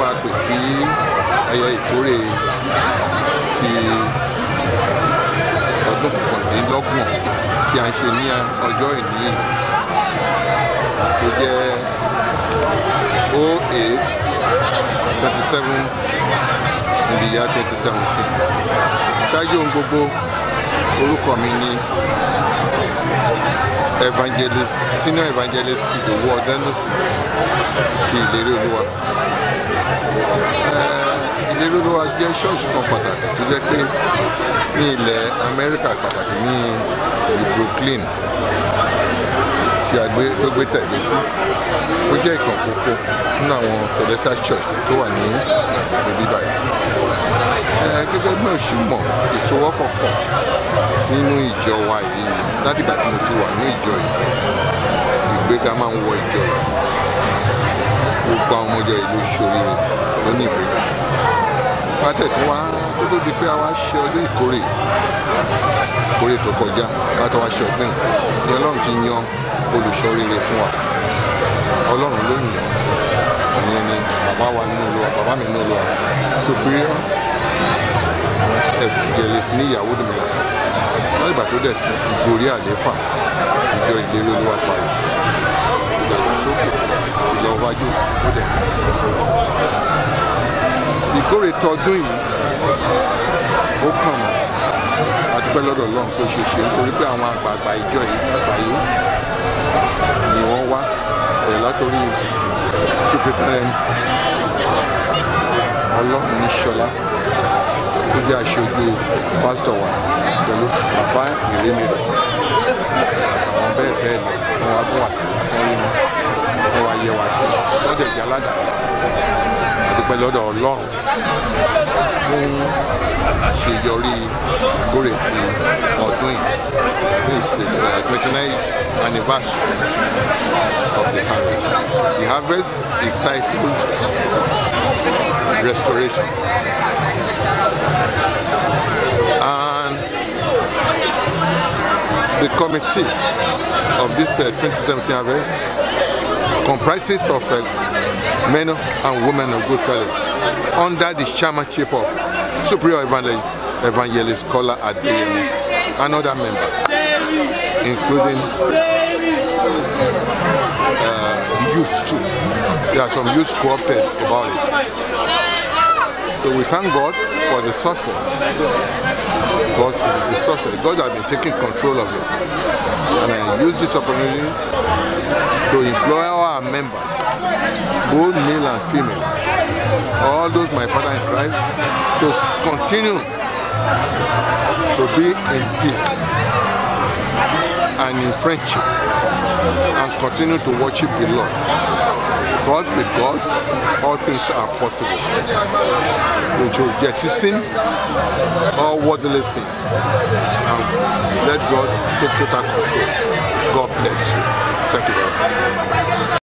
a pè sí ayẹyẹ ìkórè ti ọdún kọkàndínlọ́gbọ̀n tí a ń ṣe ní ọjọ́ ìní yìí tó jẹ́ 08 27 in the year 2017 ṣáájú ohun gbogbo orúkọ mi ni evangelist senior evangelist ìdòwú ọdẹnusì ti ìlérí olúwa ìlérí olúwa jẹ́ ṣọ́ọ̀ṣì kan pàtàkì tó jẹ́ pé ní ilẹ̀ amẹ́ríkà pàtàkì ní ìlú brooklyn tí a gbé tó gbé tẹ̀lé sí ó jẹ́ ìkan kókó nínú àwọn celestial church tó wà ní ìlú bíbáyìí gẹ́gẹ́ bí mo ṣe mọ̀ ìsowọ́pọ̀ pọ̀ nínú ìjọ wa yìí láti ìgbà tí mo ti wà ní ìjọ yìí ìgbéga máa ń wọ ìjọ yìí gbogbo àwọn ọmọ ìjọ yìí ló ṣoríire ló ní ìgbéga pátẹ̀ tó wá tó tó di pé a wá ṣe ọdún ìkórè ìkórè tó kọjá ká tó wá ṣe ọdún yìí ni ọlọ́run ti yan olùṣoríire fún wa ọlọ́run ló yàn ìyẹn ni bàbá wa nínú olúwa bàbá mi nínú olúwa superior evangelist ní ìyàwó dùmílà wọ́n ìgbà tó dẹ̀ ti ti gorí àléfà ìjọ ìlérí olúwa parí ìdàgbàsókè ti lọ wájú ó dẹ̀ ìkórè tọdún yìí ó kàn mọ́ adúpẹ́ lọ́dọ̀ ọlọ́run pé ṣe ṣe nítorí pé àwọn àgbààgbà ìjọ yìí àgbáyé ni wọ́n wá ẹ̀ látòrí superintendent ọlọ́run ní ṣọlá tó jẹ́ aṣojú pásítọ̀ wa pẹ̀lú bàbá ìrémìrì àwọn bẹ́ẹ̀ bẹ́ẹ̀ lọ wọn wá gún wá sí wọn rí wọn wọn wá yẹ wá sí lọ́dọ̀ ìjà aládàá adúpẹ́ lọ́dọ̀ ọlọ́run fún àṣeyọrí ìkórè ti ọdún yìí this is the twenty nine anniversary of the harvest the harvest is titled restoration and the committee of this uh, 2017 harvest comprises of uh, men and women of good quality under the chairmanship of Superior Evangelist, Evangelist Kola Adeyemi and other members, including uh, the youths too. There are some youths co-opted about it. So we thank God for the success because it is a success. God has been taking control of it. And I use this opportunity to employ our members, both male and female, all those my father in Christ, to continue to be in peace and in friendship and continue to worship the Lord. Because with God, all things are possible. We should jettison all worldly things and let God take total control. God bless you. Thank you very much.